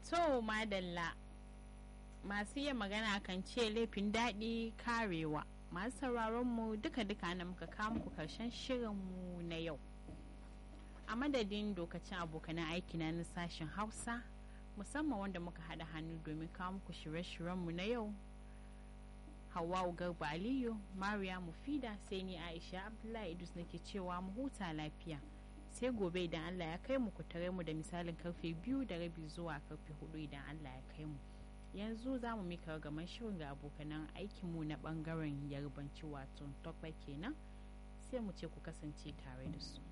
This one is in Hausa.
To madalla masu iya magana kan ce laifin daɗi karewa masu sauraron mu duka-duka na muka kawo muku karshen shirinmu na yau. A madadin dokacin abokanan aiki na sashen Hausa musamman wanda muka haɗa hannu domin kawo muku shirye-shiryenmu na yau. Hawwa Garba Aliyu, Mariya Mufida sai ni Aisha Abdullahi Idris nake cewa mu huta lafiya. sai gobe idan Allah ya kai mu ku tare mu da misalin karfe biyu da rabi zuwa karfe hudu idan Allah ya kai mu yanzu za mu mika gaman shirin ga abokanan aikinmu na bangaren yarbanci wato tokpa kenan sai mu ce ku kasance tare da su